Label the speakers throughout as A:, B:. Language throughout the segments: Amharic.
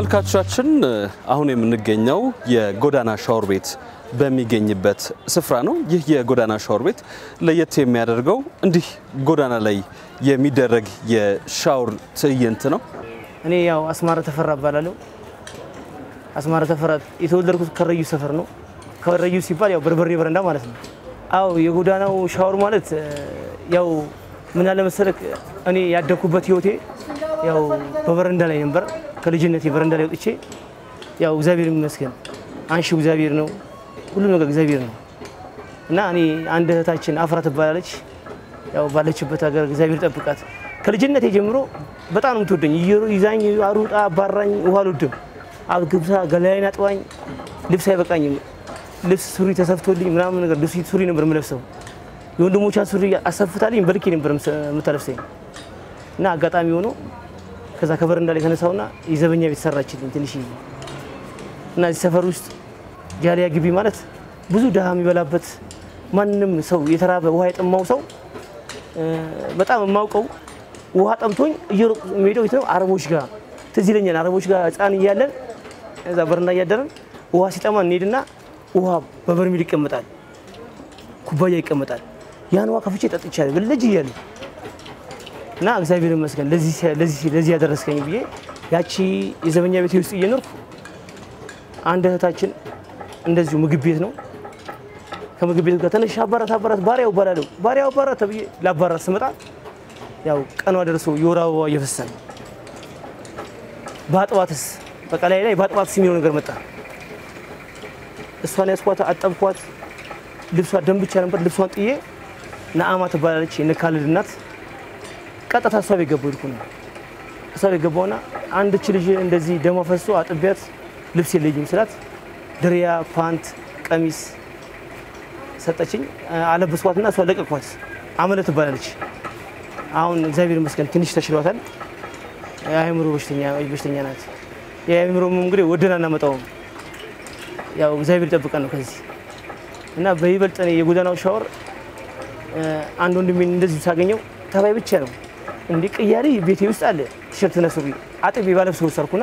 A: ተመልካቾቻችን አሁን የምንገኘው የጎዳና ሻወር ቤት በሚገኝበት ስፍራ ነው። ይህ የጎዳና ሻወር ቤት ለየት የሚያደርገው እንዲህ ጎዳና ላይ የሚደረግ የሻወር ትዕይንት ነው።
B: እኔ ያው አስማረ ተፈራ እባላለሁ። አስማረ ተፈራ የተወለድኩት ከረዩ ሰፈር ነው። ከረዩ ሲባል ያው በርበሬ በረንዳ ማለት ነው። አው የጎዳናው ሻወር ማለት ያው ምን አለ መሰለህ እኔ ያደግኩበት ህይወቴ ያው በበረንዳ ላይ ነበር። ከልጅነቴ በረንዳ ላይ ወጥቼ ያው እግዚአብሔር ይመስገን አንሺው እግዚአብሔር ነው፣ ሁሉም ነገር እግዚአብሔር ነው እና እኔ አንድ እህታችን አፍራ ትባላለች። ያው ባለችበት ሀገር እግዚአብሔር ጠብቃት። ከልጅነቴ ጀምሮ በጣም ነው የምትወደኝ። ይዛኝ አሩጣ አባራኝ ውሃ አልወድም። አግብታ ገላዬን አጥባኝ ልብስ አይበቃኝም። ልብስ ሱሪ ተሰፍቶልኝ ምናምን ነገር ልብስ ሱሪ ነበር የምለብሰው። የወንድሞቿን ሱሪ አሰፍታልኝ በልኬ ነበር የምታለብሰኝ እና አጋጣሚ ሆኖ ከዛ ከበረንዳ ላይ ተነሳውና የዘበኛ ቤት ሰራችልኝ ትንሽ እና እዚህ ሰፈር ውስጥ ጃሊያ ግቢ ማለት ብዙ ድሃ የሚበላበት ማንም ሰው የተራበ ውሃ የጠማው ሰው በጣም የማውቀው ውሃ ጠምቶኝ እየሮጥኩ የሚሄደው የት ነው? አረቦች ጋር ትዝ ይለኛል። አረቦች ጋር ሕፃን እያለን እዛ በረንዳ እያደረን ውሃ ሲጠማ እንሄድና ውሃ በበርሜል ይቀመጣል፣ ኩባያ ይቀመጣል። ያን ውሃ ከፍቼ ጠጥቻለሁ ልጅ እያለሁ እና እግዚአብሔር ይመስገን ለዚህ ያደረስከኝ ብዬ ያቺ የዘበኛ ቤት ውስጥ እየኖርኩ አንድ እህታችን እንደዚሁ ምግብ ቤት ነው ከምግብ ቤት ጋር ተነሽ አባራት አባራት ባሪያው እባላለሁ ባሪያው አባራት ተብዬ ለአባራት ስመጣ ያው ቀኗ ደርሶ የወር አበባ እየፈሰሰ በአጥባትስ በቃ ላይ ላይ በአጥባትስ የሚለው ነገር መጣ። እሷን ያስኳት አጠብኳት። ልብሷ ደም ብቻ ነበር። ልብሷን ጥዬ ነአማ ትባላለች የነካልድ እናት ቀጥታ እሷ ቤት ገባሁ። ይልኩ ነው እሷ ቤት ገባሁና አንድች ልጅ እንደዚህ ደሟ ፈሶ አጥቢያት ልብስ የለኝም ስላት ድሪያ፣ ፓንት፣ ቀሚስ ሰጠችኝ። አለበስኳትና እሷ ለቀቅኳት። አመለ ትባላለች። አሁን እግዚአብሔር ይመስገን ትንሽ ተችሏታል። የአእምሮ በሽተኛ ናት። የአእምሮ እንግዲህ ወደን አናመጣውም። ያው እግዚአብሔር ይጠብቀን ነው ከዚህ እና በይበልጥ እኔ የጎዳናው ሻወር አንድ ወንድሜን እንደዚሁ ሳገኘው ተባይ ብቻ ነው እንዲህ ቅያሪ ቤቴ ውስጥ አለ ቲሸርትና ሱሪ አጥቤ ባለብስ ወሰርኩና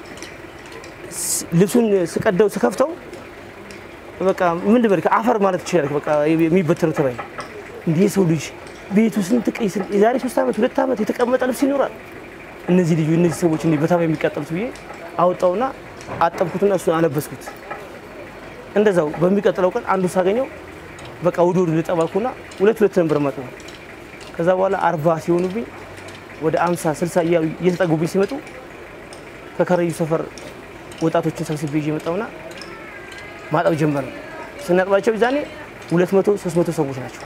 B: ልብሱን ስቀደው ስከፍተው በቃ ምን ልበል አፈር ማለት ትችላለህ። በቃ የሚበተነው ተባይ እንዲህ የሰው ልጅ ቤቱ ስንት ቀይ የዛሬ ሶስት ዓመት ሁለት ዓመት የተቀመጠ ልብስ ይኖራል። እነዚህ ልዩ እነዚህ ሰዎች እንዲህ በተባይ የሚቃጠሉት ብዬ አወጣውና አጠብኩትና እሱን አለበስኩት። እንደዛው በሚቀጥለው ቀን አንዱ ሳገኘው በቃ ውድ ውድ ልጠባልኩና ሁለት ሁለት ነበር መጡ። ከዛ በኋላ አርባ ሲሆኑብኝ ወደ አምሳ ስልሳ እያሉ እየተጠጉብኝ ሲመጡ ከከረዩ ሰፈር ወጣቶችን ሰብስቤ ይዤ መጣሁና ማጠብ ጀመር። ስናጥባቸው ዛኔ ሁለት መቶ ሶስት መቶ ሰዎች ናቸው።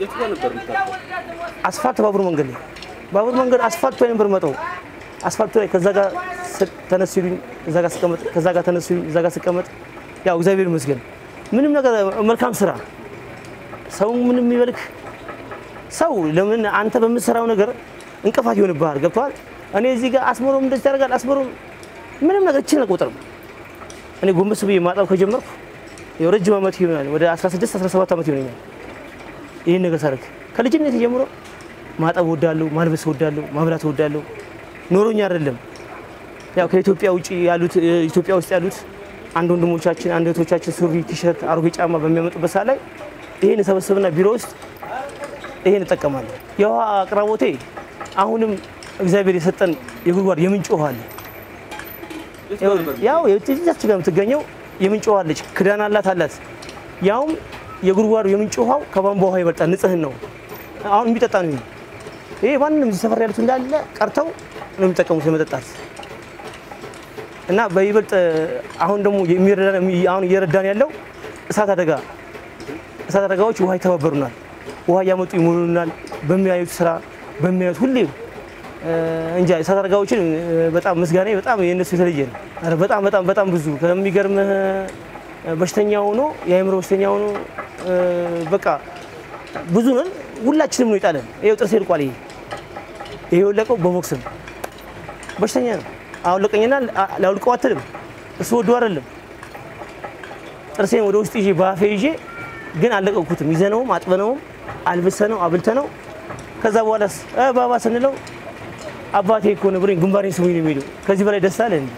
B: አስፋልት ባቡር መንገድ ላይ ባቡር መንገድ አስፋልቱ ላይ ነበር መጠው አስፋልቱ ላይ ከዛ ጋር ተነስ ሲሉኝ እዛ ጋር ስቀመጥ ከዛ ጋር ተነስ ሲሉኝ እዛ ጋር ስቀመጥ ያው እግዚአብሔር ይመስገን ምንም ነገር መልካም ስራ ሰው ምንም የሚበልክ ሰው ለምን አንተ በምትሰራው ነገር እንቅፋት ይሆንብሃል። ገብቶሃል? እኔ እዚህ ጋር አስመሮም እንደዚህ ያደርጋል አስመሮም ምንም ነገር እችን አልቆጥርም። እኔ ጎንበስ ብዬ ማጠብ ከጀመርኩ ያው ረጅም ዓመት ይሆናል። ወደ 16 17 ዓመት ይሆነኛል። ይህን ነገር ሳደርግ ከልጅነት ጀምሮ ማጠብ ወዳለሁ፣ ማልበስ ወዳለሁ፣ ማብላት ወዳለሁ። ኖሮኝ አይደለም ያው ከኢትዮጵያ ውጭ ያሉት ኢትዮጵያ ውስጥ ያሉት አንድ ወንድሞቻችን አንድ እህቶቻችን ሱሪ፣ ቲሸርት፣ አሮጌ ጫማ በሚያመጡበት ሰዓት ላይ ይሄን ሰበስብና ቢሮ ውስጥ ይሄን እጠቀማለሁ። የውሃ አቅራቦቴ አሁንም እግዚአብሔር የሰጠን የጉድጓድ የምንጭ ውሃ አለ። ያው የትዛች ጋር የምትገኘው የምንጭ ውሃ አለች። ክዳን አላት አላት። ያውም የጉድጓዱ የምንጭ ውሃው ከቧንቧ ውሃ ይበልጣል። ንጽህን ነው። አሁን የሚጠጣ ነው። ይሄ ማንም እዚህ ሰፈር ያሉት እንዳለ ቀርተው ነው የሚጠቀሙት ለመጠጣት እና በይበልጥ አሁን ደግሞ አሁን እየረዳን ያለው እሳት አደጋ እሳት አደጋዎች ውሃ ይተባበሩናል። ውሃ እያመጡ ይሞሉናል። በሚያዩት ስራ በሚያዩት ሁሌ እንጃ እሳት አደጋዎችን በጣም ምስጋና በጣም የእነሱ የተለየ ነው። ኧረ በጣም በጣም በጣም ብዙ ከሚገርምህ በሽተኛ ሆኖ የአእምሮ በሽተኛ ሆኖ በቃ ብዙ ነን። ሁላችንም ነው የጣለን። ይኸው ጥርሴ ልቋል። ይሄ ይሄ የወለቀው በቦክስ ነው። በሽተኛ ነው። አውለቀኝና ላውልቀው አትልም። እሱ ወዶ አይደለም ጥርሴን ወደ ውስጥ ይዤ በአፌ ይዤ ግን አልለቀኩትም። ይዘነውም አጥበነውም አልብሰነው አብልተነው ከዛ በኋላስ ባባ ስንለው አባቴ እኮ ነው ብሎኝ ግንባሬን ስሙኝ ነው የሚለው። ከዚህ በላይ ደስታ አለ እንዴ?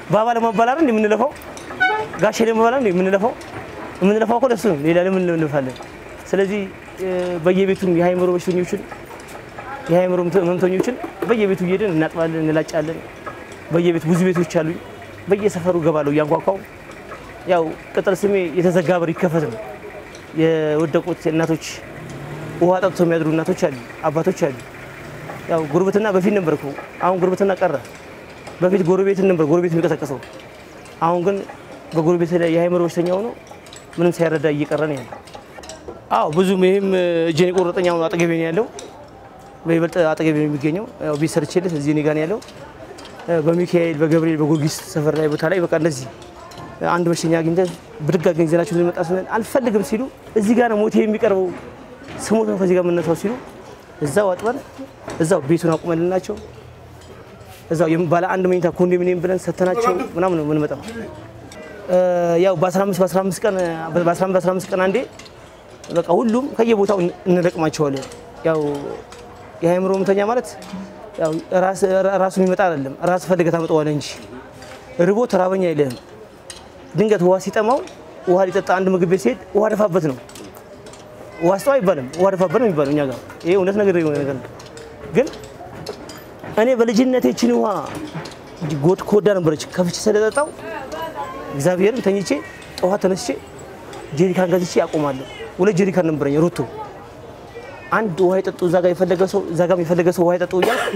B: ባባ ለመባል አይደል የምንለፋው? ጋሼ ለመባል አይደል የምንለፋው? የምንለፋው እኮ ለሱ ነው። ሌላ ለምን እንለፋለን? ስለዚህ በየቤቱም የሃይምሮ በሽተኞችን የሃይምሮ ህመምተኞችን በየቤቱ እየሄድን እናጥባለን፣ እንላጫለን። በየቤቱ ብዙ ቤቶች አሉኝ። በየሰፈሩ ገባለሁ እያንኳኳው። ያው ቅጥል ስሜ የተዘጋ በር ይከፈት ነው። የወደቁት እናቶች ውሃ ጠጥቶ የሚያድሩ እናቶች አሉ፣ አባቶች አሉ። ያው ጉርብትና በፊት ነበር እኮ አሁን ጉርብትና ቀረ። በፊት ጎረቤትን ነበር ጎረቤት የሚቀሰቀሰው። አሁን ግን በጎረቤት ላይ የሃይምሮ በሽተኛ ሆኖ ምንም ሳይረዳ እየቀረ ነው ያለው። አዎ ብዙም ይህም እጄን የቆረጠኝ አሁን አጠገቤ ነው ያለው። በይበልጥ አጠገቤ ነው የሚገኘው። ያው ቤት ሰርቼለት እዚህ እኔ ጋር ነው ያለው። በሚካኤል በገብርኤል በጊዮርጊስ ሰፈር ላይ ቦታ ላይ በቃ እንደዚህ አንድ በሽተኛ አግኝተን ብድግ አድርገን ይዘናቸው ልንመጣ ስንል አልፈልግም ሲሉ እዚህ ጋር ነው ሞቴ የሚቀርበው ስሞት ነው ከዚህ ጋር የምነሳው ሲሉ እዛው አጥበን እዛው ቤቱን አቁመልናቸው እዛው ባለ አንድ መኝታ ኮንዶሚኒየም ብለን ሰተናቸው ምናምን ነው የምንመጣው። ያው በ15 በ15 ቀን በ15 በ15 ቀን አንዴ በቃ ሁሉም ከየቦታው እንለቅማቸዋለን። ያው የሃይምሮ ህመምተኛ ማለት ያው ራሱ የሚመጣ አይደለም፣ ራስ ፈልገህ ታመጣዋለህ እንጂ ርቦ ተራበኛ አይልህም። ድንገት ውሃ ሲጠማው ውሃ ሊጠጣ አንድ ምግብ ቤት ሲሄድ ውሃ ደፋበት ነው። ውሃ ስጠው አይባልም፣ ውሃ ደፋበት ነው የሚባለው እኛ ጋር። ይሄ እውነት ነገር የሆነ ነገር ነው። ግን እኔ በልጅነቴ ይህችን ውሃ ጎድ ኮዳ ነበረች ከፍቼ ስለጠጣው እግዚአብሔርን ተኝቼ ጠዋት ተነስቼ ጀሪካን ገዝቼ አቆማለሁ። ሁለት ጀሪካን ነበረኝ ሩቶ አንድ ውሃ የጠጡ እዛ ጋር የፈለገ ሰው እዛ ጋር የፈለገ ሰው ውሃ የጠጡ እያልኩ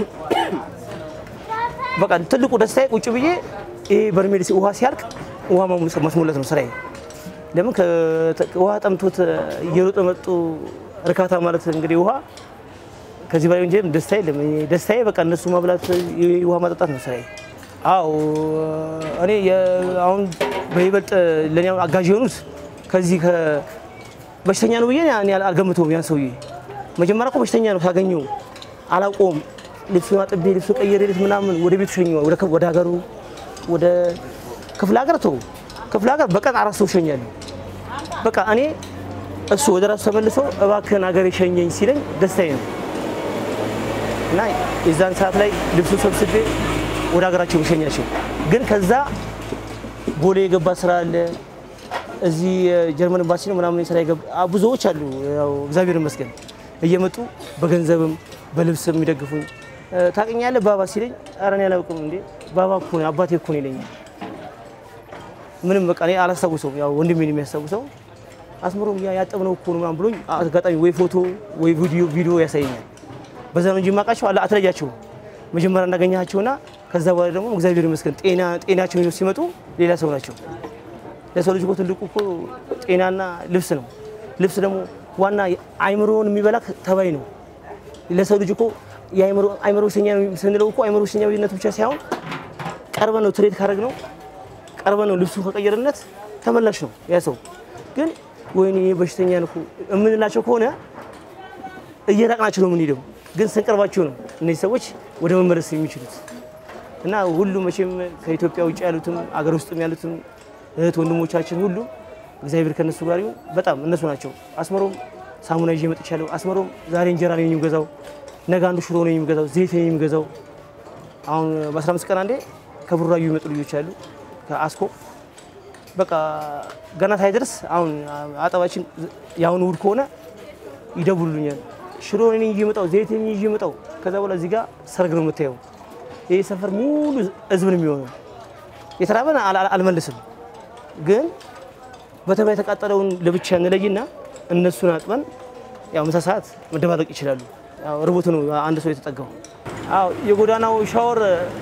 B: በቃ ትልቁ ደስታዬ ቁጭ ብዬ ይሄ በርሜል ውሃ ሲያልቅ ውሃ ማስሞላት ነው ስራዬ። ለምን ውሃ ጠምቶት እየሮጠ መጡ እርካታ ማለት እንግዲህ ውሃ ከዚህ በላይ እንጂ ደስታ የለም። ደስታዬ በቃ እነሱ ማብላት ውሃ ማጠጣት ነው ስራዬ። አዎ እኔ አሁን በይበልጥ ለእኔ አሁን አጋዥ የሆኑት ከዚህ በሽተኛ ነው ብዬ እኔ አልገምተውም። ያን ሰውዬ መጀመሪያ እኮ በሽተኛ ነው ሳገኘው አላውቀውም። ልብሱን አጥቤ ልብሱ ቀየሬለት ምናምን ወደ ቤቱ ሸኘ ወደ ሀገሩ ወደ ክፍለ ሀገር ተው ክፍለ ሀገር በቀን አራት ሰው ሸኛለሁ። በቃ እኔ እሱ ወደ ራሱ ተመልሶ እባክህን ሀገር የሸኘኝ ሲለኝ ደስታዬ ነው እና የዛን ሰዓት ላይ ልብሱን ሰብስቤ ወደ ሀገራቸው መሸኛቸው። ግን ከዛ ቦሌ የገባ ስራ አለ እዚህ የጀርመን ኤምባሲ ነው ምናምን ስራ የገባ ብዙዎች አሉ። ያው እግዚአብሔር ይመስገን እየመጡ በገንዘብም በልብስም የሚደግፉኝ። ታውቀኛለህ ባባ ሲለኝ ኧረ እኔ አላውቅም እንዴ ባባ እኮ ነው አባቴ እኮ ነው ይለኛል። ምንም በቃ እኔ አላስታውሰውም። ያው ወንድሜን የሚያስታውሰው አስምሮም ያ ያጠብነው እኮ ነው ምናምን ብሎኝ አጋጣሚ ወይ ፎቶ ወይ ቪዲዮ ቪዲዮ ያሳየኛል። በዛ ነው እንጂ የማውቃቸው አለ አትለያቸውም። መጀመሪያ እንዳገኛቸውና ከዛ በኋላ ደግሞ እግዚአብሔር ይመስገን ጤና ጤናቸውን ይዘው ሲመጡ ሌላ ሰው ናቸው። ለሰው ልጅ እኮ ትልቁ እኮ ጤናና ልብስ ነው። ልብስ ደግሞ ዋና አይምሮውን የሚበላ ተባይ ነው። ለሰው ልጅ እኮ አይምሮ በሽተኛ ስንለው እኮ አይምሮ በሽተኛነት ብቻ ሳይሆን ቀርበ ነው ትሬት ካደረግ ነው ቀርበ ነው ልብሱን ከቀየርነት ተመላሽ ነው ያ ሰው። ግን ወይኔ በሽተኛ ነው የምንላቸው ከሆነ እየራቅናቸው ነው የምንሄደው። ግን ስንቀርባቸው ነው እነዚህ ሰዎች ወደ መመለስ የሚችሉት እና ሁሉ መቼም ከኢትዮጵያ ውጭ ያሉትም አገር ውስጥም ያሉትም እህት ወንድሞቻችን ሁሉ እግዚአብሔር ከነሱ ጋር ይሁን። በጣም እነሱ ናቸው። አስመሮም ሳሙና ይዤ መጥቻለሁ። አስመሮም ዛሬ እንጀራ ነው የሚገዛው፣ ነገ አንዱ ሽሮ ነው የሚገዛው፣ ዘይት ነው የሚገዛው። አሁን በ15 ቀን አንዴ ከቡራዩ የሚመጡ ልጆች አሉ ከአስኮ በቃ ገና ሳይደርስ አሁን አጠባችን የአሁኑ እሑድ ከሆነ ይደውሉልኛል። ሽሮ እኔ ይዤ መጣው፣ ዘይት እኔ ይዤ መጣው። ከዛ በኋላ እዚህ ጋር ሰርግ ነው የምታየው። ይህ ሰፈር ሙሉ ህዝብ ነው የሚሆነው። የተራበን አልመልስም ግን በተባይ የተቃጠለውን ለብቻ እንለይና እነሱን አጥበን ያው ምሳ ሰዓት መደባለቅ ይችላሉ። ያው ርቦት ነው አንድ ሰው የተጠጋው። አዎ የጎዳናው ሻወር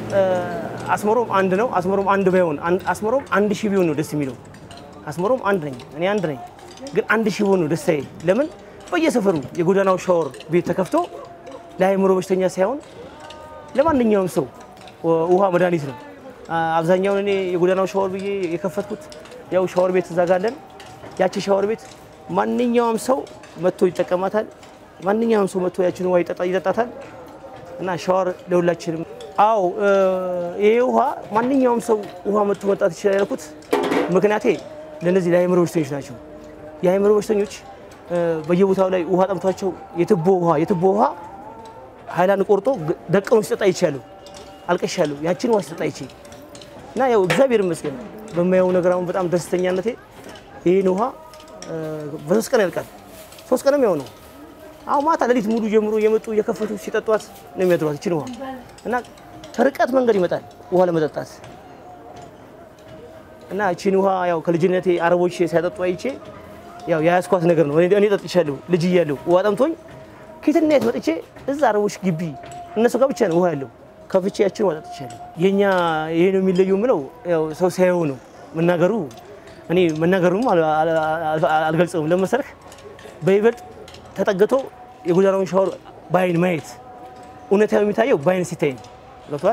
B: አስመሮም አንድ ነው። አስመሮም አንድ ባይሆን አስመሮም አንድ ሺህ ቢሆን ነው ደስ የሚለው። አስመሮም አንድ ነኝ እኔ አንድ ነኝ፣ ግን አንድ ሺህ ቢሆን ነው ደስታዬ። ለምን በየሰፈሩ የጎዳናው ሻወር ቤት ተከፍቶ ለአእምሮ በሽተኛ ሳይሆን ለማንኛውም ሰው ውሃ መድኃኒት ነው። አብዛኛውን እኔ የጎዳናው ሻወር ብዬ የከፈትኩት ያው ሻወር ቤት እንዘጋለን። ያቺ ሻወር ቤት ማንኛውም ሰው መጥቶ ይጠቀማታል። ማንኛውም ሰው መጥቶ ያችን ውሃ ይጠጣታል። እና ሻወር ለሁላችንም። አዎ ይሄ ውሃ ማንኛውም ሰው ውሃ መጥቶ መጣት ይችላል ያልኩት ምክንያቴ ለእነዚህ ለአእምሮ በሽተኞች ናቸው። የአእምሮ በሽተኞች በየቦታው ላይ ውሃ ጠምቷቸው የትቦ ውሃ የትቦ ውሃ ሀይላንድ ቆርጦ ደቅኖ ሲጠጣ ይቻሉ አልቀሻለሁ። ያችን ውሃ ሲጠጣ ይቼ እና ያው እግዚአብሔር ይመስገን በማየው ነገር አሁን በጣም ደስተኛነቴ ይህን ውሃ እ፣ በሶስት ቀን ያልቃል። ሶስት ቀንም ያው ነው። አሁን ማታ ሌሊት ሙሉ ጀምሮ እየመጡ እየከፈቱ ሲጠጧት ነው የሚያድሯት ይችን ውሃ እና ከርቀት መንገድ ይመጣል ውሃ ለመጠጣት እና እቺን ውሃ ያው ከልጅነቴ አረቦች ሲያጠጡ አይቼ ያው የያዝኳት ነገር ነው። እኔ እኔ ጠጥቻለሁ ልጅ እያለሁ ውሃ ጠምቶኝ ኬትና የት መጥቼ እዛ አረቦች ግቢ እነሱ ጋር ብቻ ነው ውሃ ያለው ከፍቼ ያችን ውሃ ጠጥቻለሁ። የኛ ይሄ ነው የሚለየው የምለው ያው ሰው ሲያየው ነው መናገሩ። እኔ መናገሩም አል- አል- አል- አልገልጸውም ለመሰረክ በይበልጥ ተጠግቶ የጎዳናውን ሻወር በአይን ማየት እውነታው የሚታየው በአይን ሲታይ ነው። ገብቷል።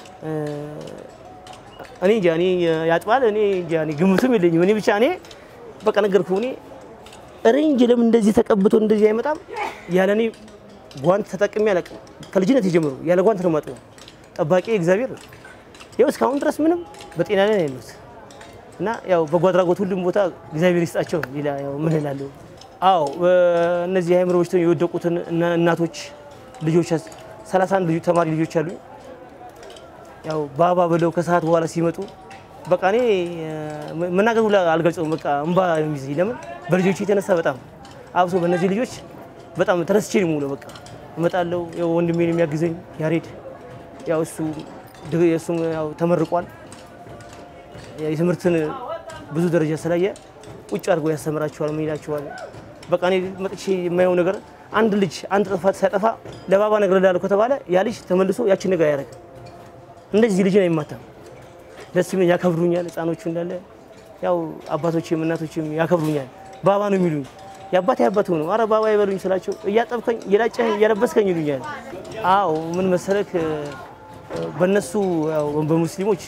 B: እኔ እንጃ እኔ ያጥባል እኔ እንጃ እኔ ግምቱም የለኝም። እኔ ብቻ እኔ በቃ ነገርኩህ። እኔ እኔ እንጂ ለምን እንደዚህ ተቀብቶ እንደዚህ አይመጣም ያለ እኔ ጓንት ተጠቅሜ አላውቅም። ከልጅነት የጀምሮ ያለ ጓንት ነው የማጥበው። ጠባቂ እግዚአብሔር ነው። ይኸው እስካሁን ድረስ ምንም በጤና ላይ ነው ያሉት እና ያው በጎ አድራጎት ሁሉም ቦታ እግዚአብሔር ይስጣቸው። ሌላ ያው ምን እላለሁ? አዎ እነዚህ የአእምሮ በሽተኞች የወደቁትን እና- እናቶች ልጆች 31 ልጆች ተማሪ ልጆች አሉኝ። ያው ባባ ብለው ከሰዓት በኋላ ሲመጡ በቃ እኔ እ፣ መናገር ሁላ አልገልጸውም። በቃ እንባ ነው የሚይዘኝ። ለምን በልጆች የተነሳ በጣም አብሶ በእነዚህ ልጆች በጣም ተረስቼ ነው የምውለው። በቃ እመጣለሁ። ያው ወንድሜን የሚያግዘኝ ያሬድ ያው እሱ ድ- እሱም ያው ተመርቋል። የትምህርትን ብዙ ደረጃ ስላየ ቁጭ አድርጎ ያስተምራቸዋል። ምን ይላቸዋል? በቃ እኔ መጥቼ የማየው ነገር አንድ ልጅ አንድ ጥፋት ሳያጠፋ ለባባ ነገር ላለው ከተባለ ያ ልጅ ተመልሶ ያችን ነገር ያደርግ እንደዚህ ልጅን አይማታም። ደስ ይለኛል፣ ያከብሩኛል። ህፃኖቹ እንዳለ ያው አባቶችም እናቶችም ያከብሩኛል። ባባ ነው የሚሉኝ። የአባቴ አባት ነው። አረ ባባ ይበሉኝ ስላቸው እያጠብከኝ እየላጨኸኝ እያለበስከኝ ይሉኛል። አዎ ምን መሰለክ በእነሱ ያው በሙስሊሞች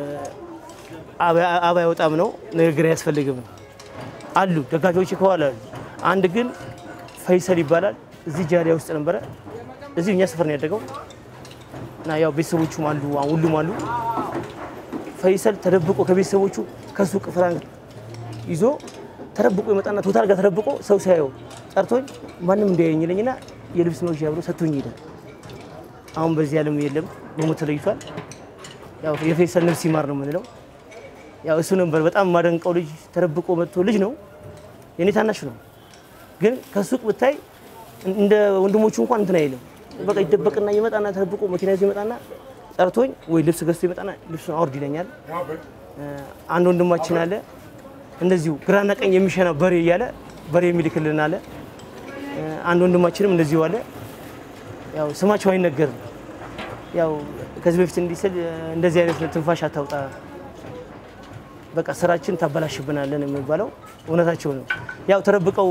B: አባ አይወጣም ነው ንግግር አያስፈልግም አሉ ደጋፊዎች ከኋላ አሉ። አንድ ግን ፈይሰል ይባላል እዚህ ጃሊያ ውስጥ ነበረ። እዚህ እኛ ሰፈር ነው ያደገው እና ያው ቤተሰቦቹም አሉ ሁሉም አሉ። ፈይሰል ተደብቆ ከቤተሰቦቹ ከሱቅ ፍራንክ ይዞ ተደብቆ ይመጣና ቶታል ጋር ተደብቆ ሰው ሲያየው ጠርቶኝ ማንም እንዳያየኝ ይለኝና የልብስ መግዣ ብሎ ሰጥቶኝ ይሄዳል። አሁን በዚህ ዓለም የለም በሞት ተለይቷል። ያው የፈይሰል ነፍስ ይማር ነው የምንለው። ያው እሱ ነበር በጣም የማደንቀው ልጅ ተደብቆ መጥቶ ልጅ ነው የኔ ታናሽ ነው፣ ግን ከሱቅ ብታይ እንደ ወንድሞቹ እንኳን እንትን አይልም። በቃ ይደበቅና ይመጣና ተደብቆ መኪና ይዞ ይመጣና ጠርቶኝ ወይ ልብስ ገዝቶ ይመጣና ልብሱን አውርድ ይለኛል። አንድ ወንድማችን አለ እንደዚሁ ግራና ቀኝ የሚሸና በሬ እያለ በሬ የሚልክልን አለ። አንድ ወንድማችንም እንደዚሁ አለ። ያው ስማቸው አይነገርም። ያው ከዚህ በፊት እንዲህ ስል እንደዚህ አይነት ትንፋሽ አታውጣ፣ በቃ ስራችን ታበላሽብናለን የሚባለው እውነታቸው ነው። ያው ተደብቀው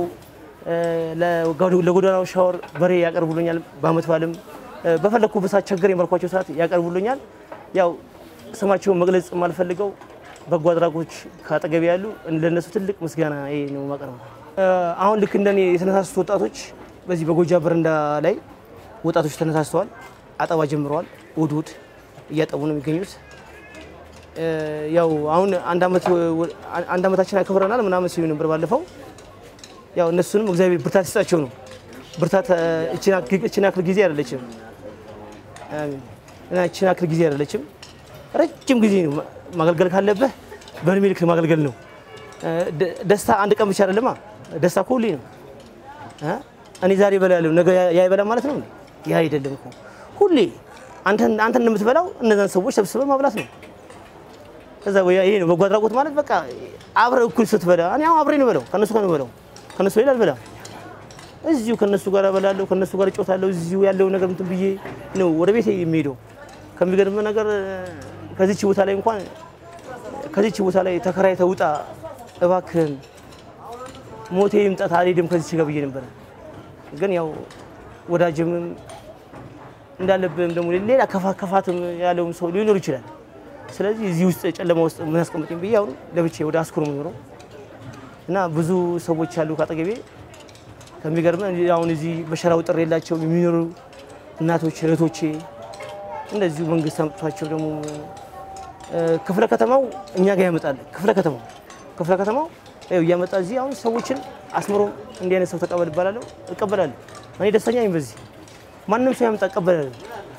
B: ለጎዳናው ሻወር በሬ ያቀርቡልኛል። በአመት በዓልም በፈለግኩበት ሰዓት ቸገር የመልኳቸው ሰዓት ያቀርቡልኛል። ያው ስማቸውን መግለጽ የማልፈልገው በጎ አድራጎች ከአጠገቢ ያሉ ለነሱ ትልቅ ምስጋና ይሄ ነው ማቀርበው። አሁን ልክ እንደኔ የተነሳሱት ወጣቶች በዚህ በጎጃ በረንዳ ላይ ወጣቶች ተነሳስተዋል። አጠባ ጀምረዋል። እሑድ እሑድ እያጠቡ ነው የሚገኙት። ያው አሁን አንድ ዓመት አንድ ዓመታችን አክብረናል ምናምን ሲሉ ነበር ባለፈው። ያው እነሱንም እግዚአብሔር ብርታት ይስጣቸው ነው። ብርታት እችን ያክል ጊዜ አይደለችም እና እችን ያክል ጊዜ አይደለችም። ረጅም ጊዜ ነው ማገልገል ካለብህ በእድሜ ልክ ማገልገል ነው። ደስታ አንድ ቀን ብቻ አይደለማ። ደስታ እኮ ሁሌ ነው። እኔ ዛሬ እበላለሁ ነገ ያ ይበላ ማለት ነው። ያ አይደለም እኮ ሁሌ አንተን አንተን እንደምትበላው እነዛን ሰዎች ሰብስበህ ማብላት ነው። ከዛ ይሄ ነው በጎ አድራጎት ማለት በቃ አብረህ እኩል ስትበላ እኔ አሁን አብሬ ነው በለው ከነሱ ጋር ነው በለው ከነሱ ሌላ አልበላም። እዚሁ ከነሱ ጋር እበላለሁ ከነሱ ጋር እጮታለሁ። እዚሁ ያለው ነገር እንትን ብዬ ነው ወደ ቤት የሚሄደው። ከሚገርም ነገር ከዚች ቦታ ላይ እንኳን ከዚች ቦታ ላይ ተከራይተህ ውጣ እባክህን ሞቴ ይምጣት አልሄድም ከዚች ጋር ብዬ ነበረ። ግን ያው ወዳጅም እንዳለብህም ደግሞ ሌላ ከፋትም ያለውም ሰው ሊኖር ይችላል። ስለዚህ እዚህ ውስጥ ጨለማ ውስጥ ምን አስቀምጠኝ ብዬ አሁን ለብቻዬ ወደ አስኮር ነው የምኖረው እና ብዙ ሰዎች አሉ ካጠገቤ። ከሚገርም አሁን እዚህ በሸራው ጥር የላቸው የሚኖሩ እናቶች እህቶቼ እንደዚሁ መንግስት አምጥቷቸው ደግሞ ክፍለ ከተማው እኛ ጋር ያመጣል። ክፍለ ከተማው ክፍለ ከተማው ይኸው እያመጣ እዚህ አሁን ሰዎችን አስምሮ እንዲህ አይነት ሰው ተቀበል እባላለሁ፣ እቀበላለሁ። እኔ ደስተኛ ነኝ በዚህ ማንም ሰው ያመጣ እቀበላለሁ።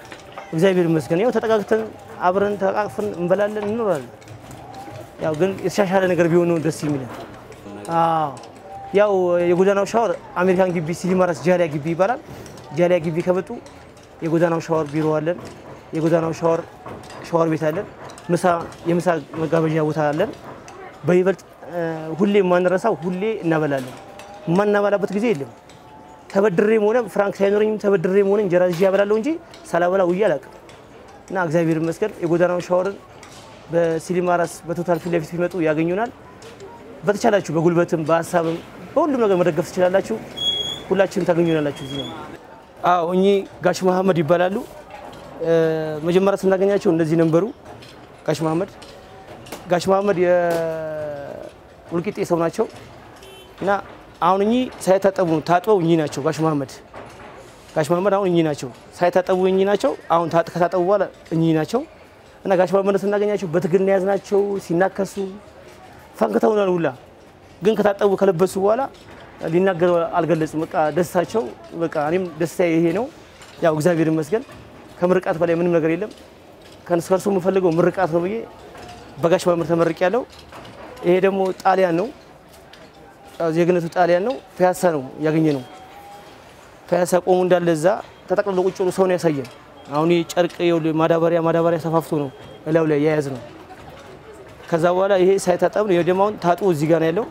B: እግዚአብሔር ይመስገን ያው ተጠቃቅተን አብረን ተቃቅፈን እንበላለን እንኖራለን። ያው ግን የተሻሻለ ነገር ቢሆን ነው ደስ የሚለን። አዎ ያው የጎዳናው ሻወር አሜሪካን ግቢ ሲሊማራስ ጃሊያ ግቢ ይባላል። ጃሊያ ግቢ ከመጡ የጎዳናው ሻወር ቢሮ አለን። የጎዳናው ሻወር ሻወር ቤት አለን። ምሳ የምሳ መጋበዣ ቦታ አለን። በይበልጥ እ፣ ሁሌ የማንረሳው ሁሌ እናበላለን። የማናበላበት ጊዜ የለም። ተበድሬም ሆነ ፍራንክ ሳይኖረኝም ተበድሬም ሆነ እንጀራ ይዤ ያበላለሁ እንጂ ሳላበላ ውዬ አላውቅም። እና እግዚአብሔር ይመስገን የጎዳናው ሻወርን በሲሊማራስ በቶታል ፊት ለፊት ቢመጡ ያገኙናል። በተቻላችሁ በጉልበትም በሀሳብም በሁሉም ነገር መደገፍ ትችላላችሁ። ሁላችንም ታገኙናላችሁ እዚህ ነው። አዎ እኚህ ጋሽ መሐመድ ይባላሉ። እ፣ መጀመሪያ ስናገኛቸው እነዚህ ነበሩ። ጋሽ መሐመድ ጋሽ መሐመድ የውልቂጤ ሰው ናቸው እና አሁን እኚህ ሳይታጠቡ ነው ታጥበው እኚህ ናቸው ጋሽ መሐመድ ጋሽ መሐመድ አሁን እኚህ ናቸው ሳይታጠቡ እኚህ ናቸው። አሁን ታጥ- ከታጠቡ በኋላ እኚህ ናቸው እና ጋሽ መሐመድ ስናገኛቸው በትግል ነው የያዝናቸው ሲናከሱ ፈንክተውናል ሁላ ግን ከታጠቡ ከለበሱ በኋላ ሊናገሩ አልገለጹም። በቃ ደስታቸው በቃ እኔም ደስታ ይሄ ነው። ያው እግዚአብሔር ይመስገን ከምርቃት በላይ ምንም ነገር የለም። ከእርሱ የምፈልገው ምርቃት ነው ብዬ በጋሽ መምህር ተመርቅ ያለው ይሄ ደግሞ ጣሊያን ነው ያው ዜግነቱ ጣሊያን ነው። ፒያሳ ነው ያገኘ ነው። ፒያሳ ቆሙ እንዳለ እዛ ተጠቅልሎ ቁጭ ብሎ ሰው ነው ያሳየን። አሁን ይሄ ጨርቅ ይኸውልህ ማዳበሪያ ማዳበሪያ ሰፋፍቶ ነው እላዩ ላይ የያዝ ነው። ከዛ በኋላ ይሄ ሳይታጠብ ነው። ይሄ ደግሞ አሁን ታጥቦ እዚህ ጋር ነው ያለው።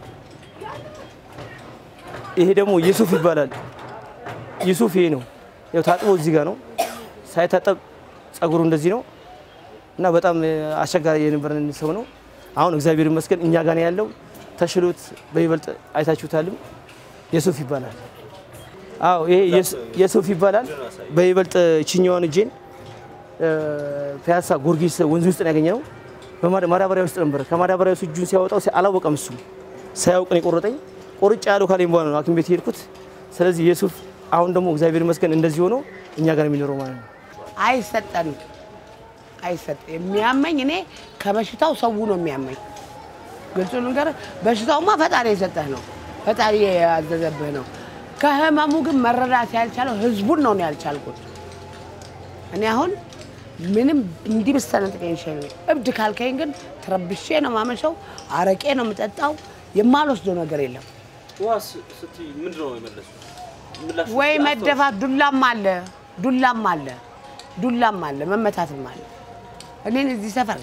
B: ይሄ ደግሞ ዩሱፍ ይባላል። ዩሱፍ ይሄ ነው ያው ታጥቦ እዚህ ጋር ነው። ሳይታጠብ ጸጉሩ እንደዚህ ነው እና በጣም አስቸጋሪ የነበረን ሰው ነው። አሁን እግዚአብሔር ይመስገን እኛ ጋር ነው ያለው። ተሽሎት በይበልጥ አይታችሁታልም። የሱፍ ይባላል። አዎ ይሄ የሱፍ ይባላል። በይበልጥ ችኛዋን እጄን ፒያሳ ጊዮርጊስ ወንዝ ውስጥ ነው ያገኘነው። በማዳበሪያ ውስጥ ነበር። ከማዳበሪያ ውስጥ እጁን ሲያወጣው አላወቀም። እሱ ሳያውቅ ነው የቆረጠኝ። ቆርጬ ያለው ካለኝ በኋላ ነው ሐኪም ቤት የሄድኩት። ስለዚህ የሱፍ አሁን ደግሞ እግዚአብሔር ይመስገን እንደዚህ ሆኖ እኛ ጋር የሚኖረው ማለት ነው።
C: አይሰጠንም አይሰጥ የሚያመኝ እኔ ከበሽታው ሰው ነው የሚያመኝ። ግልጹ ነገር በሽታውማ ፈጣሪ የሰጠህ ነው፣ ፈጣሪ ያዘዘብህ ነው። ከህመሙ ግን መረዳት ያልቻለው ህዝቡን ነው ነው ያልቻልኩት። እኔ አሁን ምንም እንዲህ ብስተነጥቀኝ ይሻል። እብድ ካልከኝ ግን ተረብሼ ነው ማመሸው፣ አረቄ ነው የምጠጣው፣ የማልወስደው ነገር የለም።
A: ዋስ ስትይ ምንድን ነው የመለሱት? ምላሽ
C: ወይ መደፋት፣ ዱላም አለ ዱላም አለ ዱላም አለ መመታትም አለ። እኔን እዚህ ሰፈር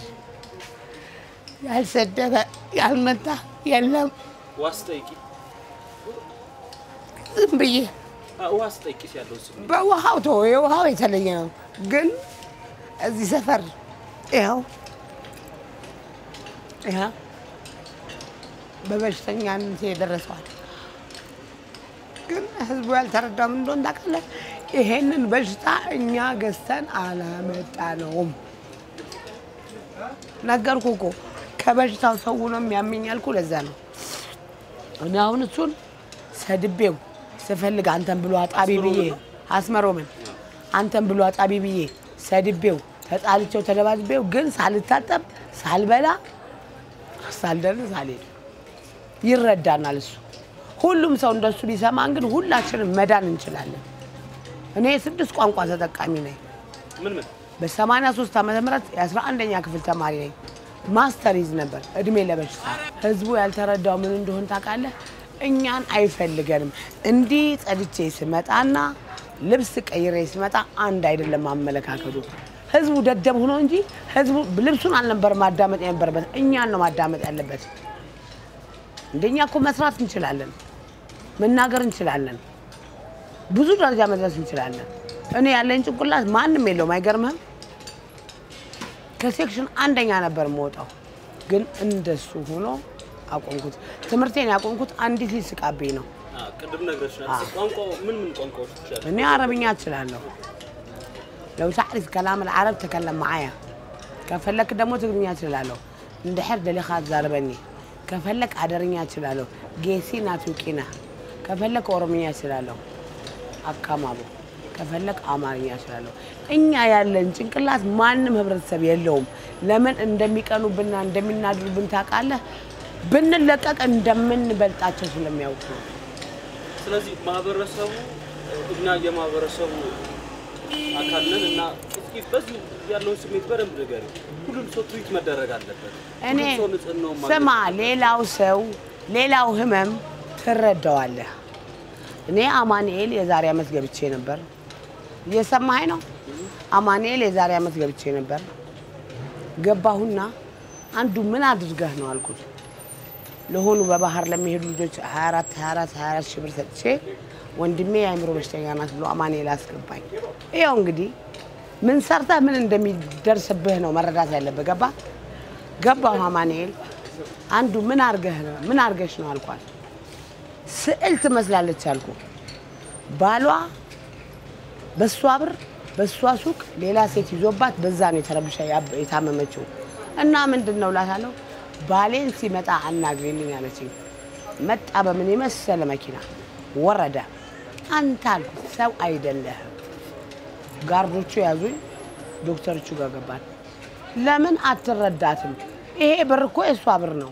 C: ያልሰደበ ያልመታ የለም።
A: ዋስ ጠይቂ፣
C: ዝም ብዬ
A: አ- ዋስ ጠይቂ ያለው ስሜት
C: በውሃው ቶ የውሃው የተለየ ነው። ግን እዚህ ሰፈር ይኸው ይኸው በበሽተኛነት የደረሰዋል። ግን ህዝቡ ያልተረዳም እንደሆን ታውቃለህ። ይሄንን በሽታ እኛ ገዝተን አላመጣነውም። ነገርኩ እኮ ከበሽታው ሰው ነው የሚያመኝ ያልኩ ለዛ ነው። እኔ አሁን እሱን ሰድቤው ስፈልግ አንተን ብሎ አጣቢ ብዬ አስመሮምን አንተን ብሎ አጣቢ ብዬ ሰድቤው ተጣልቼው ተደባድቤው ግን ሳልታጠብ ሳልበላ ሳልደርስ አልሄድም። ይረዳናል እሱ። ሁሉም ሰው እንደሱ ቢሰማን ግን ሁላችንም መዳን እንችላለን። እኔ የስድስት ቋንቋ ተጠቃሚ ነኝ።
A: ምን ምን
C: በ83 ዓመተ ምህረት የ11ኛ ክፍል ተማሪ ነኝ። ማስተር ይዝ ነበር እድሜ ለበሽታ። ህዝቡ ያልተረዳው ምን እንደሆን ታውቃለህ? እኛን አይፈልገንም። እንዲህ ጸድቼ ስመጣና ልብስ ቀይሬ ስመጣ አንድ አይደለም አመለካከቱ። ህዝቡ ደደብ ሆኖ እንጂ ህዝቡ ልብሱን አልነበር ማዳመጥ የነበረበት፣ እኛን ነው ማዳመጥ ያለበት። እንደኛ እኮ መስራት እንችላለን፣ መናገር እንችላለን፣ ብዙ ደረጃ መድረስ እንችላለን። እኔ ያለኝ ጭንቅላት ማንም የለውም። አይገርምህም? ከሴክሽን አንደኛ ነበር የምወጣው፣ ግን እንደሱ ሆኖ አቆምኩት። ትምህርቴን ያቆምኩት አንዲት ልጅ ስቃብኝ ነው።
A: አ፣ ቅድም ነግረሽናል። ቋንቋ ምን ምን ቋንቋዎች ትችላለሽ?
C: እኔ አረብኛ እችላለሁ። ለው ታዕሪፍ ከላም ልዓረብ ተከለም መዓያ ከፈለክ ደግሞ ትግርኛ እችላለሁ። እንድሕር ደሊኻ ትዛረበኒ ከፈለክ አደርኛ እችላለሁ። ጌሲና ቱቂና ከፈለክ ኦሮምኛ እችላለሁ። አካማቦ ከፈለክ አማርኛ እችላለሁ። እኛ ያለን ጭንቅላት ማንም ህብረተሰብ የለውም። ለምን እንደሚቀኑብንና እንደሚናድሩብን ታውቃለህ? ብንለቀቅ እንደምንበልጣቸው ስለሚያውቁ ነው።
A: ስለዚህ ማህበረሰቡ እኛ የማህበረሰቡ አካል ነን እና በዚሁ ያለውን ስሜት በደንብ ንገሪ። ሁሉም ሰው ትሪት መደረግ አለበት።
C: እኔ
A: ሁሉም ሰው ንጽህናውን ማግኘት
C: ስማ፣ ሌላው ሰው ሌላው ህመም ትረዳዋለህ። እኔ አማኑኤል የዛሬ ዓመት ገብቼ ነበር። እየሰማኸኝ ነው? አማኑኤል የዛሬ ዓመት ገብቼ ነበር። ገባሁና አንዱ ምን አድርገህ ነው አልኩት። ለሆኑ በባህር ለሚሄዱ ልጆች 24 24 24 ሺህ ብር ሰጥቼ ወንድሜ የአእምሮ በሽተኛ ናት ብሎ አማኑኤል አስገባኝ። ይኸው እንግዲህ ምን ሰርተህ ምን እንደሚደርስብህ ነው መረዳት ያለብህ። ገባ ገባሁ አማኑኤል አንዱ ምን አርገህ ነው ምን አርገሽ ነው አልኳት። ስዕል ትመስላለች አልኩ። ባሏ በሷ ብር በሷ ሱቅ ሌላ ሴት ይዞባት በዛ ነው የተረብሻ ያብ- የታመመችው። እና ምንድን ነው እላታለሁ። ባሌን ሲመጣ አናግሪልኝ አለችኝ። መጣ በምን የመሰለ መኪና ወረደ። አንተ አልኩት ሰው አይደለህም። ጋርዶቹ ያዙኝ። ዶክተሮቹ ጋር ገባን። ለምን አትረዳትም? ይሄ ብር እኮ የእሷ ብር ነው።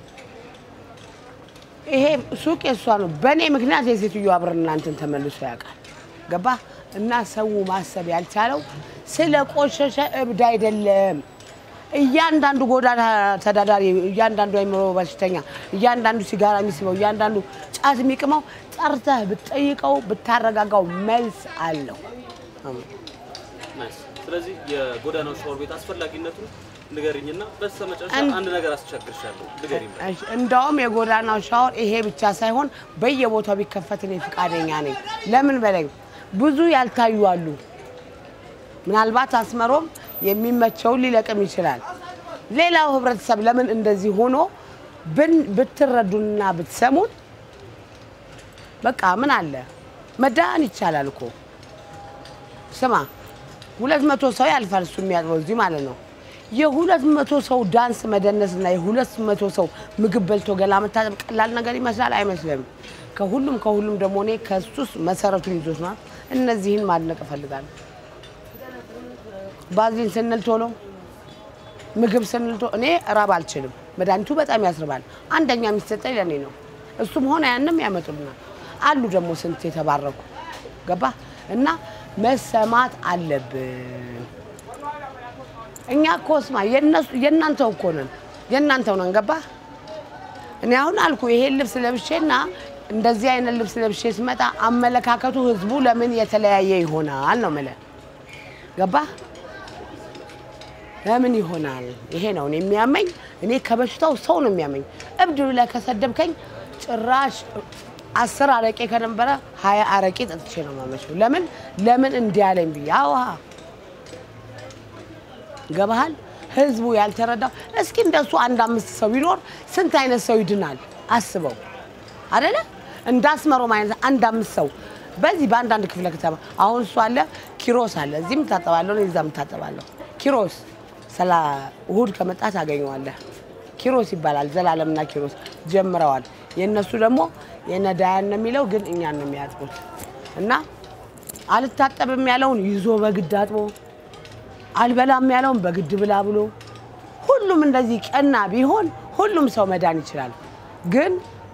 C: ይሄ ሱቅ የእሷ ነው። በእኔ ምክንያት የሴትዮዋ ብር እናንተን ተመልሶ ያውቃል። ገባ እና ሰው ማሰብ ያልቻለው ስለ ቆሸሸ እብድ አይደለም። እያንዳንዱ ጎዳና ተዳዳሪ፣ እያንዳንዱ አይምሮ በሽተኛ፣ እያንዳንዱ ሲጋራ የሚስበው፣ እያንዳንዱ ጫት የሚቅመው ጠርተህ ብትጠይቀው ብታረጋጋው መልስ አለው።
A: ናይስ። ስለዚህ የጎዳናው ሻወር ቤት አስፈላጊነቱን ንገሪኝና በስተመጨረሻ
C: አንድ-
A: አንድ ነገር አስቸግርሻለሁ። ንገሪኝ።
C: እሺ፣ እንደውም የጎዳናው ሻወር ይሄ ብቻ ሳይሆን በየቦታው ቢከፈት እኔ ፈቃደኛ ነኝ። ለምን በለኝ፣ ብዙ ያልታዩ አሉ። ምናልባት አስመሮም የሚመቸውን ሊለቅም ይችላል። ሌላው ህብረተሰብ ለምን እንደዚህ ሆኖ ብን- ብትረዱንና ብትሰሙን በቃ ምን አለ መዳን ይቻላል እኮ። ስማ ሁለት መቶ ሰው ያልፋል እሱ የሚያጥበው እዚህ ማለት ነው። የሁለት መቶ ሰው ዳንስ መደነስና የሁለት መቶ ሰው ምግብ በልቶ ገላ መታጠብ ቀላል ነገር ይመስላል? አይመስልም። ከሁሉም ከሁሉም ደግሞ እኔ ከሱስ መሰረቱን ይዞት ነው። እነዚህን ማድነቅ እፈልጋለሁ። ባዝሊን ስንል ቶሎ ምግብ ስንል ቶሎ እኔ ራብ አልችልም። መድኃኒቱ በጣም ያስርባል። አንደኛ የሚሰጠኝ ለእኔ ነው። እሱም ሆነ ያንም ያመጡልናል። አሉ ደግሞ ስንት የተባረኩ ገባ እና መሰማት አለብን። እኛ እኮ ስማ የነሱ የእናንተው እኮ ነን የእናንተው ነን። ገባ እኔ አሁን አልኩ ይሄን ልብስ ለብሼና እንደዚህ አይነት ልብስ ለብሼ ስመጣ አመለካከቱ ህዝቡ ለምን የተለያየ ይሆናል ነው የምልህ። ገባ ለምን ይሆናል? ይሄ ነው እኔ የሚያመኝ። እኔ ከበሽታው ሰው ነው የሚያመኝ። እብድ ብለህ ከሰደብከኝ ጭራሽ አስር አረቄ ከነበረ ሀያ አረቄ ጠጥቼ ነው የማመሸው። ለምን ለምን እንዲህ አለኝ ብዬ አዋ ገባሃል? ህዝቡ ያልተረዳው እስኪ እንደሱ አንድ አምስት ሰው ቢኖር ስንት አይነት ሰው ይድናል? አስበው አደለ? እንዳስመሮም አይነት አንድ አምስት ሰው በዚህ በአንዳንድ ክፍለ ከተማ አሁን እሱ አለ፣ ኪሮስ አለ፣ እዚህም ታጠባለሁ፣ እዛም ታጠባለሁ። ኪሮስ ሰላ እሁድ ከመጣ ታገኘዋለህ። ኪሮስ ይባላል። ዘላለምና ኪሮስ ጀምረዋል። የእነሱ ደግሞ የነዳያን ነው የሚለው ግን እኛን ነው የሚያጥቡት። እና አልታጠብም ያለውን ይዞ በግድ አጥቦ አልበላም ያለውን በግድ ብላ ብሎ ሁሉም እንደዚህ ቀና ቢሆን ሁሉም ሰው መዳን ይችላል። ግን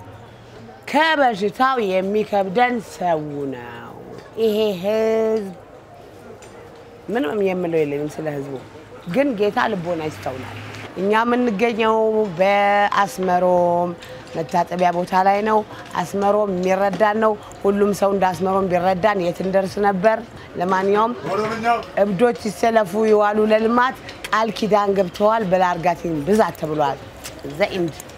C: ከበሽታው የሚከብደን ሰው ነው። ይሄ ህዝብ ምንም የምለው የለኝም ስለ ህዝቡ። ግን ጌታ ልቦና ይስተውላል። እኛ የምንገኘው በአስመሮም መታጠቢያ ቦታ ላይ ነው። አስመሮም የሚረዳን ነው። ሁሉም ሰው እንደ አስመሮም ቢረዳን የት እንደርስ ነበር። ለማንኛውም እብዶች ይሰለፉ ይዋሉ ለልማት ቃል ኪዳን ገብተዋል። በላርጋቲን ብዛት ተብሏል። ዘኢንድ